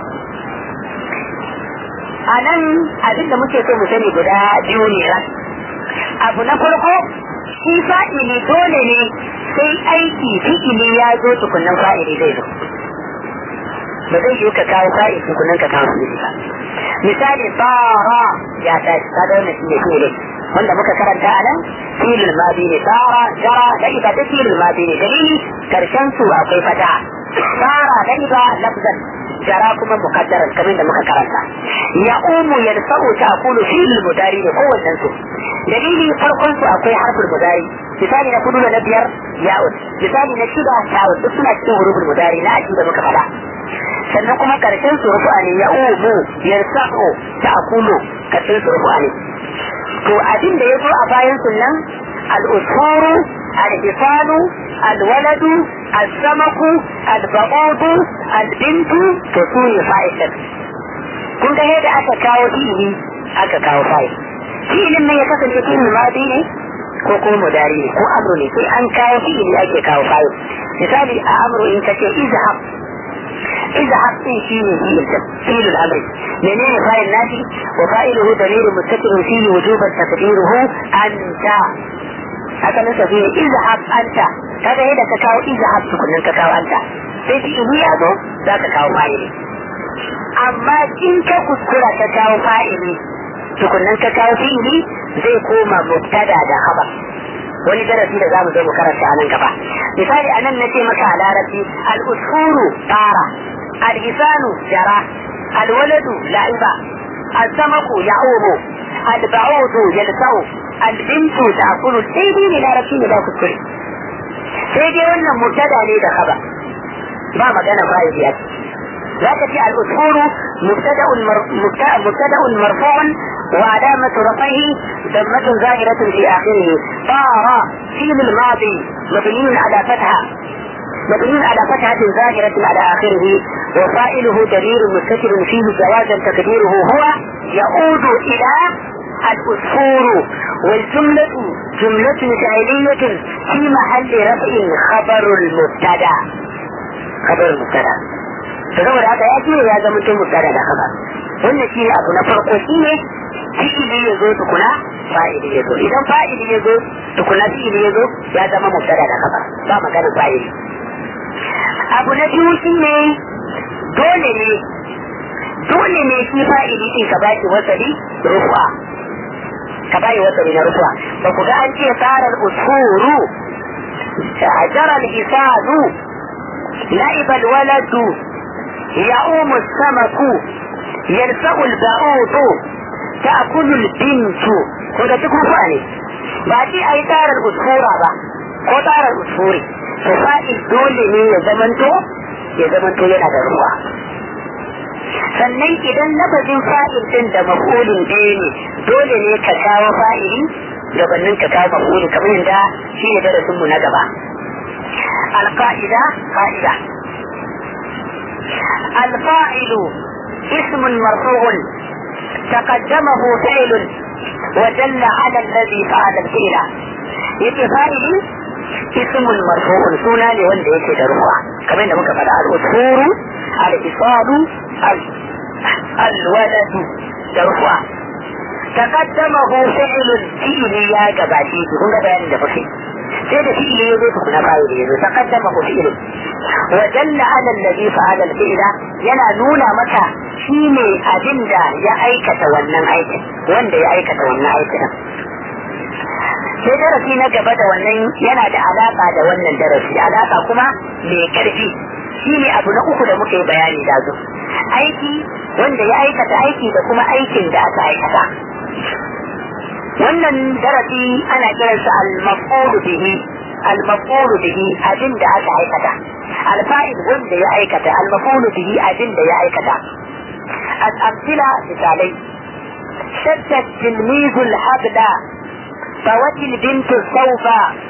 a nan abinda muke so mu sani guda biyu ne ran abu na farko shi fa'ili dole ne sai aiki fi'ili ya zo tukunan fa'ili zai zo ba zai yi ka kawo fa'ili tukunan ka kawo fi'ili ba misali tsara ya tashi ka wannan shi ne fi'ili wanda muka karanta a nan filin madi ne tsara jara da ita ta filin madi ne dalili karshen su akwai fata tsara da ita lafzan jara kuma mukaddaran kamar da muka karanta ya umu ya sa'u ta kulu filin mudari ne kowannen su dalili farkon su akwai harfin mudari misali na kudu da na biyar ya'ud misali na shida ta'ud duk suna cikin hurufin mudari na aji da muka faɗa sannan kuma karshen su rufu'a ne ya umu ya sa'u ta kulu karshen su rufu'a ne to abin da ya zo a bayan sunan al'usuru al-hisalu al-waladu al-samaku al-ba'udu al-bintu to su ne fa'il kun ga yadda aka kawo fi'ili aka kawo fa'il fi'ilin nan ya kasance fi'il madi ne ko ko mudari ne ko amru ne sai an kawo fi'ili ake kawo fa'il misali a amru in kace izhab izhab din shine fi'il al-amri menene fa'il nashi wa fa'iluhu dalilun muttasilun fihi wujuban taqdiruhu anta haka nan sai izhab anta kaga yadda ka kawo izhab tukunin ka kawo anta sai fi'ili ya zo za ka kawo fa'ili amma in ka kuskura ka kawo fa'ili tukunan ka kawo fi'ili zai koma mubtada da khabar wani darasi da zamu zo mu karanta a nan gaba misali anan na ce maka a larabci al-usfuru tara al-hisanu jara al-waladu la'iba al-samaku ya'umu al-ba'udu yalsau al-bintu ta'kulu sai dai ne larabci ne ba kuskure sai dai wannan mubtada ne da khabar ba magana fa'ili a ذاك في الأسفور مبتدأ مبتدأ مرفوع وعلامة رفعه ضمة ظاهرة في آخره طار فيل الماضي مبني على فتحة مبني على فتحة ظاهرة على آخره وفائله دليل مستتر فيه جوازا تقديره هو يعود إلى الأسفور والجملة جملة فعلية في محل رفع خبر المبتدأ خبر المبتدأ saboda haka ya ce ya zama mutum mubtada da khabar wannan shi ne abu na farko shi ne fi'ili ya zo tukuna fa'ili ya zo idan fa'ili ya zo tukuna fi'ili ya zo ya zama mubtada da khabar ba magana fa'ili abu na biyu shi ne dole ne dole ne shi fa'ili din ka baki wasali rufa ka baki wasali na rufa ba ku ga an ce tsarar usuru jara al-hisadu لعب الولد يعوم السمك يلفأ البعوض تأكل البنت وده تكون فاني بعدي أي تار الأسفورة با ko tsarar usuri to fa'il dole ne ya zamanto ya zamanto yana da ruwa sannan idan lafazin fa'il din da maf'ulin ɗaya ne dole ne ka kawo fa'ili gabanin ka kawo maf'uli kamar yadda shi ne darasinmu na gaba alƙa'ida fa'ida الفاعل اسم مرفوع تقدمه فعل ودل على الذي فعل الفعل yake fa'ili ismun marfu'un suna ne wanda yake da ruwa kamar yadda muka faɗa al-usuru al-isalu al-waladu da ruwa taqaddamahu fi'lun fi'li ya gabace shi kun ga bayanin da muke sai da fi'li ya zo tukuna fa'ili ya zo taqaddamahu fi'lun wa dalla ala alladhi fa'ala al-fi'la yana nuna maka shine abin da ya aikata wannan aikin wanda ya aikata wannan aikin sai darasi na gaba da wannan yana da alaka da wannan darasi alaka kuma mai karfi shi ne abu na uku da muka yi bayani da zo aiki wanda ya aikata aiki da kuma aikin da aka aikata wannan darasi ana kiransa al-maf'ul bihi al-maf'ul bihi abin da aka aikata al-fa'il wanda ya aikata al-maf'ul bihi abin da ya aikata al-amthila misalai shaddat tilmizul habla فوت البنت الصوف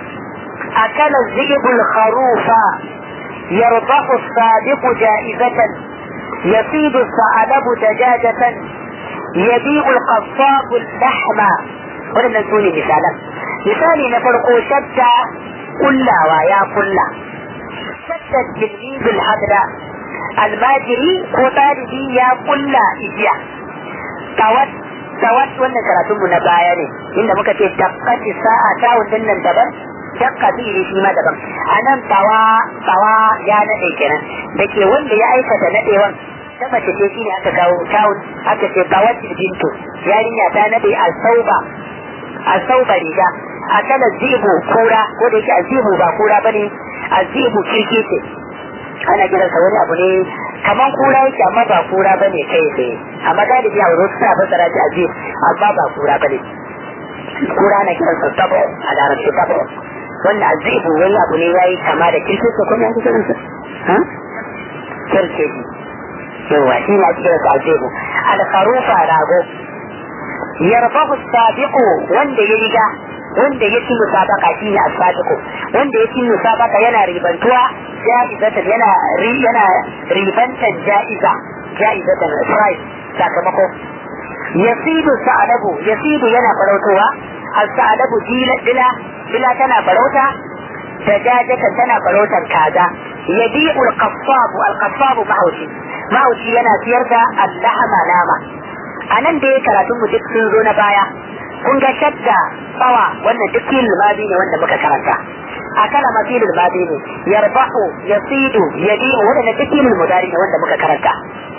أكل الذئب الخروف يربح الصادق جائزة يصيد الثعلب دجاجة يبيع القصاب اللحم ولم نسوني مثالا مثالي نفرق شتى كلا ويا كلا شتى التلميذ الحضر الماجري وطالبي يا كلا إجيا توت tawat wannan karatunmu na baya ne inda muka ce dakkati sa'a ta wannan nan daban dakka fi'ili shi ma daban anan tawa tawa ya nade kenan da ke wanda ya aikata nadewan ta mace ce shine aka kawo tawun aka ce tawat bintu yarinya ta nade al-sauba al-sauba riga akala zibu kura ko da yake azibu ba kura bane azibu kirki ce ana kiransa wani abu ne kaman kura yake amma ba kura bane kai tsaye amma galibi a wurin suna fassara shi azib amma ba kura bane kura na kiransa tabo a larabci tabo wannan azibu wani abu ne yayi kama da kirkin sa kuma yanzu kiransa ha kirke shi yawa shi ne ake kiransa azibu al-kharufa rago yarfahu sabiqu wanda ya riga wanda ya ci musabaka shi ne as-sabiqu wanda ya ci musabaka yana ribantuwa ja'izatan yana yana ribantan ja'iza ja'izatan price sakamako yasidu sa'alabu yasidu yana farautowa as-sa'alabu dila dila dila tana farauta dajajatan tana farautar kaza yabi'u al-qassab al-qassab mahaushi mahaushi yana siyar da al-lahama nama anan da ya karatu mu duk sun zo na baya kun ga shadda tsawa wannan duk filin mazi ne wanda muka karanta akala mafilul madi ne yarbahu yasidu yabi'u wadanda duk filin mudari ne wanda muka karanta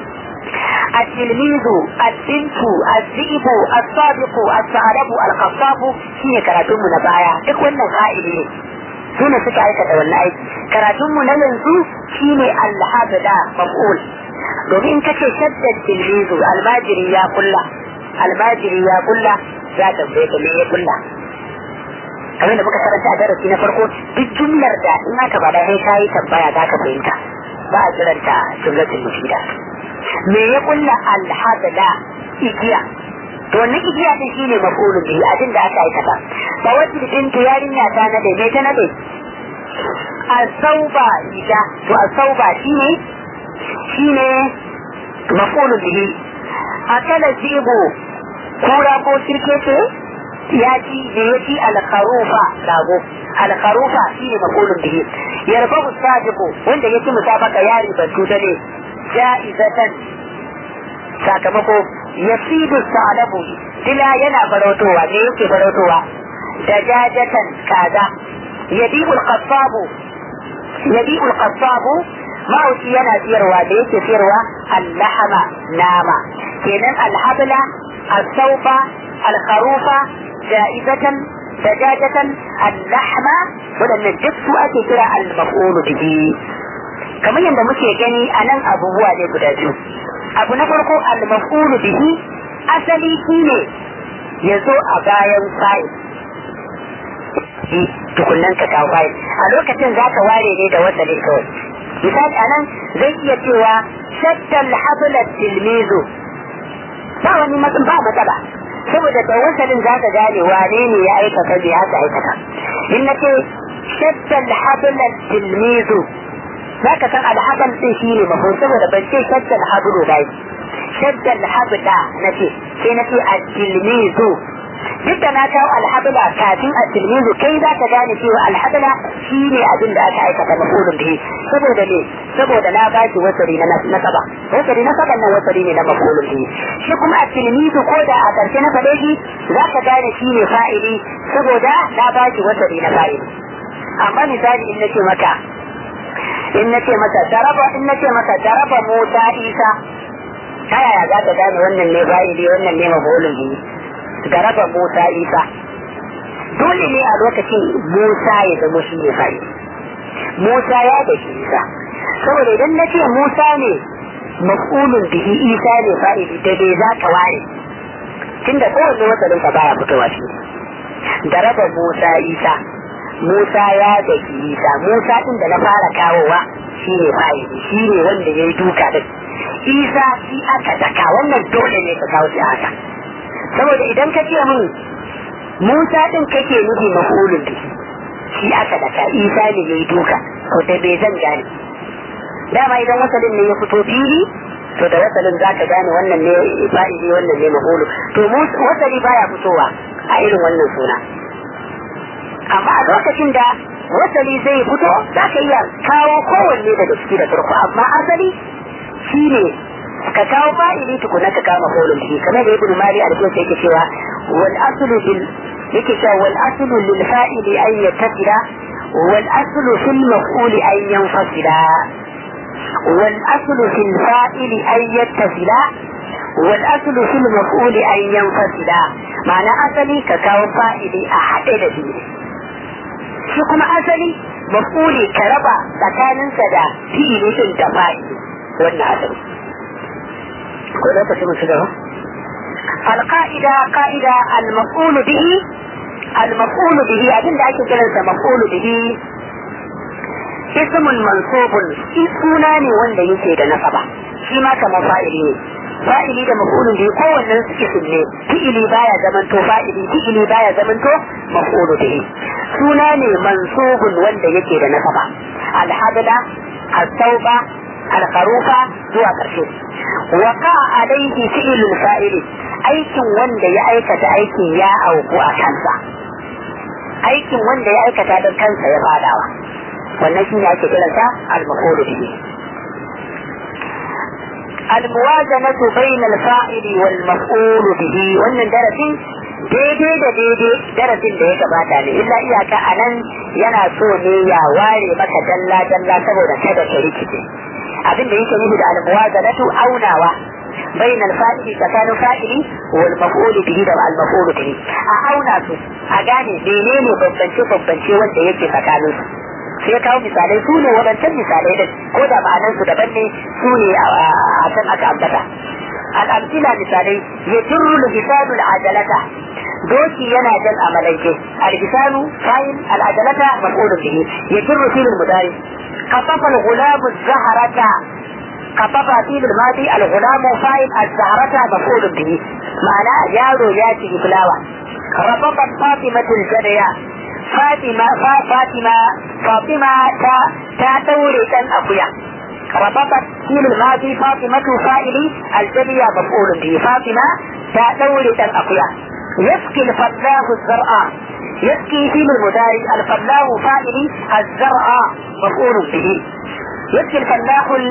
التلميذ البنت الذئب الصادق الثعلب القصاب shine karatun mu na baya duk wannan ka'idi ne su ne suka aikata wannan aiki karatun mu na yanzu shine alhabda maf'ul domin in kace shaddad tilmizu almajiri ya kulla almajiri ya kulla ya tambaye ka me ya kulla kamar da muka karanta a darasi na farko duk jumlar da in aka bada sai kayi tambaya za ka fahimta ba a kiranta jumlatul mufida me ya kulla alhabla igiya to wannan igiya din shine mafulun bihi abin da aka aikata fa wata bintu yarinya ta nade me ta nade asauba ida to asauba shine shine mafulun bihi akala zibo kura ko kirkece ya ci da ya ci alkharufa rago alkharufa shine maqulun bihi yarfahu sadiqu wanda yake musabaka ya ribantu da ne ja'izatan sakamako yasidu sa'alabu dila yana farautowa ne yake farautowa dajajatan kaza yabi'u al-qassabu yabi'u al-qassabu ma'auci yana siyarwa da yake siyarwa al-lahama nama kenan al-habla al-saufa al-kharufa ja'izatan dajajatan al-lahma wadannan duk su ake kira al-maf'ul bihi kamar yadda muke gani a nan abubuwa ne guda biyu abu na farko al-maf'ul bihi asali shine ya zo a bayan fa'il tukunnan ka kawo fa'il a lokacin za ka ware ne da wasali kawai misali a nan zai iya cewa shaddal habla tilmizu ba wani matsin ba matsala saboda da wasalin za ka gane wane ne ya aikata bai haka aikata in na ce shaddal habla tilmizu za ka san alhaban din shi ne mafhum saboda ban ce shaddal hablu bai shaddal habda na ce sai na ce at-tilmizu duk da na kawo alhabla kafin at-tilmizu kai za ka gane cewa alhabla shi ne abin da aka aikata mafulun bihi saboda ne saboda na ba shi wasari na nasaba wasari na saban nan wasari ne na mafulun bihi shi kuma at-tilmizu ko da a karshe na faɗe shi za ka gane shi ne fa'ili saboda na ba shi wasari na fa'ili amma misali in nace maka in nace maka daraba in nace maka daraba Musa Isa ta yaya za ka gane wannan ne fa'ili wannan ne mafulun bihi daraba Musa Isa dole ne a lokacin Musa ya zama shi ne fa'ili Musa ya da shi Isa saboda idan na ce Musa ne maf'ulun bihi Isa ne fa'ili da bai za ka ware tunda kowanne wasalin ka baya fitowa shi daraba Musa Isa Musa ya da shi Isa Musa din da na fara kawowa shi ne fa'ili shi ne wanda ya yi duka din Isa shi aka daka wannan dole ne ka kawo shi haka saboda idan ka ce min Musa din kake nufi maf'ulun bihi shi aka daka Isa ne ya yi duka to da bai zan gane dama idan wasalin ne ya fito fili to da wasalin za ka gane wannan ne fa'ili wannan ne maf'ulu to wasali baya fitowa a irin wannan suna amma a lokacin da wasali zai fito za ka iya kawo kowanne daga ciki da farko amma asali shi ne ka kawo fa'ili tukuna ka kawo maf'ulun bihi kamar da ibnu mali alƙiyar yake cewa wal aslu bil yake cewa wal aslu lil fa'ili an yattasila wal aslu fil maf'uli an yanfasila wal aslu fil fa'ili an yattasila wal aslu fil maf'uli an yanfasila ma'ana asali ka kawo fa'ili a haɗe da biyu shi kuma asali maf'uli ka raba tsakaninsa da fi'ili din da fa'ili wannan asali ko da kace musu gaba القاعدة قاعدة المفعول به المفعول به أبين da ake kiransa مفعول به اسم منصوب suna ne wanda yake da nasaba shi ma kamar fa'ili ne fa'ili da maf'ulun bihi kowannen su isim ne fi'ili baya zamanto fa'ili fi'ili baya zamanto maf'ulu bihi suna ne mansubun wanda yake da nasaba alhabla al-tauba al-qarufa zuwa karshe waqa alaihi fi'lul fa'ili aikin wanda ya aikata aikin ya auku a kansa aikin wanda ya aikata don kansa ya fadawa wannan shi ne ake kiransa al-maf'ulu bihi الموازنة بين الفاعل والمفعول به wannan darasin daidai da daidai darasin da ya gabata ne illa iyaka a nan yana so ne ya ware maka dalla dalla saboda kada ka rikice abin da yake nufi da almuwazanatu aunawa bain alfa'ili tsakanin fa'ili wal maf'ul bihi da al maf'ul bihi a auna su a gane menene bambance bambance wanda yake tsakanin su sai ya kawo misalai su ne waɗancan misalai da ko da ma'anan su daban ne su ne a can aka ambata al'amsila misalai ya jirru lisanu al'ajalata doki yana jan amalanke al-lisanu fa'il al'ajalata maf'ulun bihi ya jirru filin mudari kafafa al-gulamu zaharata kafafa filin madi al-gulamu fa'il az-zaharata maf'ulun bihi ma'ana yaro ya ci fulawa rababat fatimatul jadaya Fatima Fatima Fatima ta ta daure dan akuya rababat filin madi Fatimatu fa'ili aljadiya maf'ulun bihi Fatima ta daure dan akuya yasqi al-fallahu az-zar'a يسقي في المدارج الفلاح فاعل الزرع مفعول به يسقي الفلاح ال...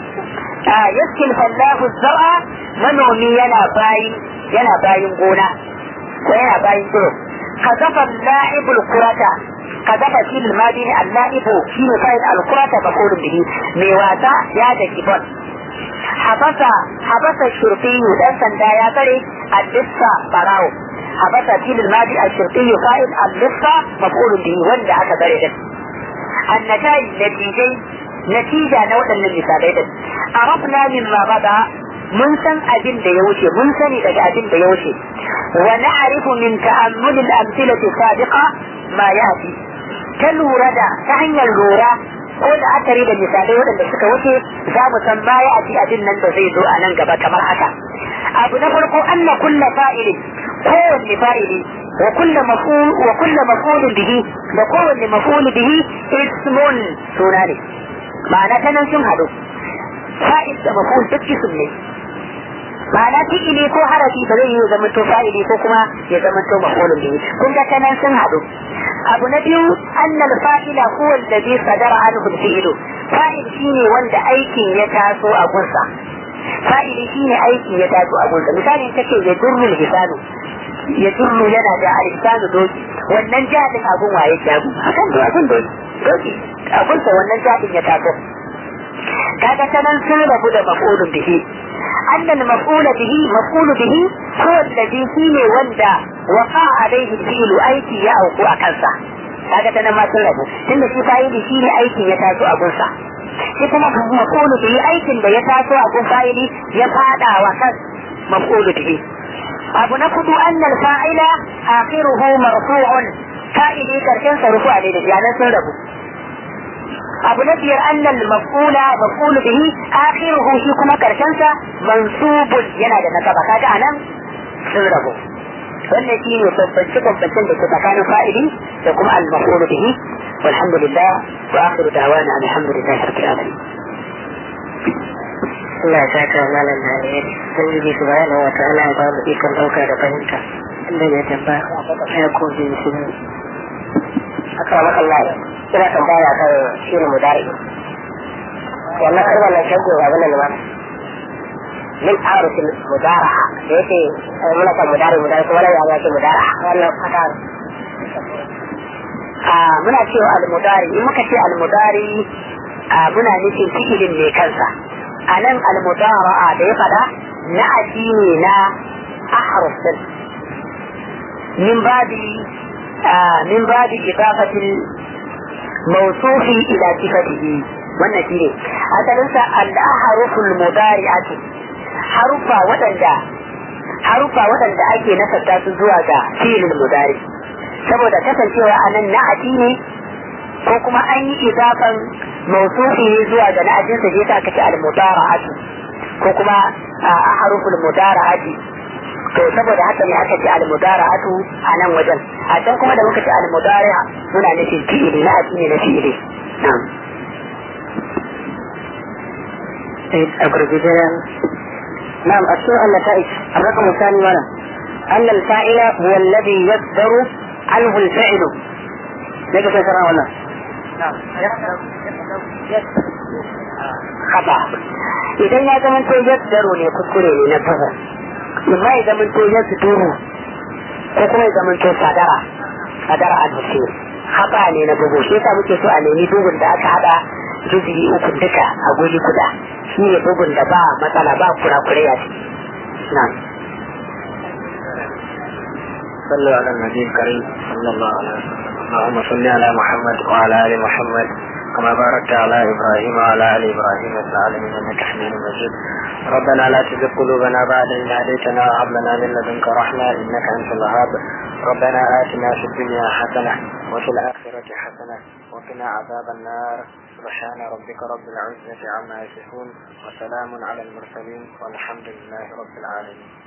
آه يسقي الفلاح الزرع منومي ينا باين ينا باين غونا وينا باين طرق قذف اللاعب الكرة قذف في الماضي اللاعب في فاعل الكرة مفعول به ميواتا يا دكيبون حبس حبس الشرطي دان سندا يا تري اللصة براو حبس في الماضي الشرطي فاعل اللصة مفعول به وند aka bare din النتائج نتيجة نتيجة نوع من المثالين عرفنا مما بدا mun san abin da ya wuce mun sani daga abin da ya wuce wa na'rifu min ta'ammul al-amthilati sabiqa ma yati ta lura da ta hanyar lura ko da akari da misalai waɗanda suka wuce za mu san ma ya ati abin nan da zai zo a nan gaba kamar haka abu na farko anna kulla fa'ili kowanne fa'ili wa kulla maf'ul wa kulla maf'ulun bihi da kowanne maf'ul bihi ismun suna ne ma'ana ta nan sun haɗu fa'il da maf'ul duk ism ne ma'ana fi'ili ko harafi ba zai yi ya zama to fa'ili ko kuma ya zama to maf'ulun bihi kun ga ta nan sun haɗu abu na biyu annal fa'ila huwa alladhi sadara anhu al-fi'lu fa'il shine wanda aikin ya taso a gunsa fa'ili shine aikin ya taso a gunsa misali kace ya durrul hisanu ya durru yana da al-hisanu doki wannan jadin abun waye jagu akan da abun doki doki abunsa wannan jadin ya taso kaga ta nan sun rabu da maf'ulun bihi أن المفعول به مفعول به هو الذي فيه وندا وقع عليه الفعل أيكي يا أو أكنسا kaga ta nan ma sun rabu tunda shi fa'ili shi ne aikin ya taso a gunsa shi kuma maf'ulu bihi aikin da ya taso a gun fa'ili ya fada wa kan maf'ulu bihi abu na kudu annal fa'ila akhiruhu marfu'un fa'ili karshen sa rufu ne da yanan sun rabu abu na biyar annal maf'ula maf'ulu bihi akhiruhu shi kuma karshen sa mansubun yana da nasaba kaga anan sun rabu wannan shi ne bambance bambancen da ke tsakanin fa'ili da kuma al-maf'ulu bihi walhamdulillah wa akhiru da'wana alhamdulillah rabbil alamin Allah ya saka malam da alheri sun yi subhanahu wa ta'ala ya ba mu ikon dauka da fahimta inda ya tambaya ya ko bi shi aka maka Allah ina tambaya kan shirin mudari wannan kalmar nan shago ga wannan ne min aruf mudara'a da yake muna kan mudari mudari kuma nan ya ce mudara'a wannan fata a muna cewa al-mudari in muka ce al-mudari muna nufin fi'ilin ne kansa a nan al-mudara'a da ya fada na addini na ahruf din min babi min babi idafatil mawsufi ila sifatihi wannan shine asalinsa al-ahruful mudari'atu harufa waɗanda harufa waɗanda ake nasarta su zuwa ga filin mudari saboda kasancewa a nan na'ati ne ko kuma an yi idafan mausufi ne zuwa ga na'atin sa ta kace al-mudara'atu ko kuma haruful mudara'ati to saboda haka ne aka ce al-mudara'atu a nan wajen a can kuma da muka ce al-mudari'a muna nufin fi'ili na'ati ne na fi'ili na'am a gurguje نعم الشيء النتائج الرقم الثاني ولا أن الفاعل هو الذي يصدر عنه الفعل ليك تسرى ولا نعم خطأ idan ya zama to yaddaro ne kuskure ne na fasa amma ya zama to yadduru ko kuma ya zama to sadara sadara a nufi haɓa ne na bugu shi yasa muke so a nemi bugun da aka haɗa juzi uku duka a guri guda shi ne bugun da ba matsala ba kurakure a ciki na'am صلوا على النبي الكريم صلى الله عليه وسلم اللهم صل على محمد وعلى ال محمد كما باركت على ابراهيم وعلى ال ابراهيم في العالمين انك حميد مجيد ربنا لا تزغ قلوبنا بعد إذ هديتنا وهب لنا من لدنك رحمة إنك أنت الوهاب ربنا آتنا في الدنيا حسنة وفي الآخرة حسنة وقنا عذاب النار سبحان ربك رب العزة عما يصفون وسلام على المرسلين والحمد لله رب العالمين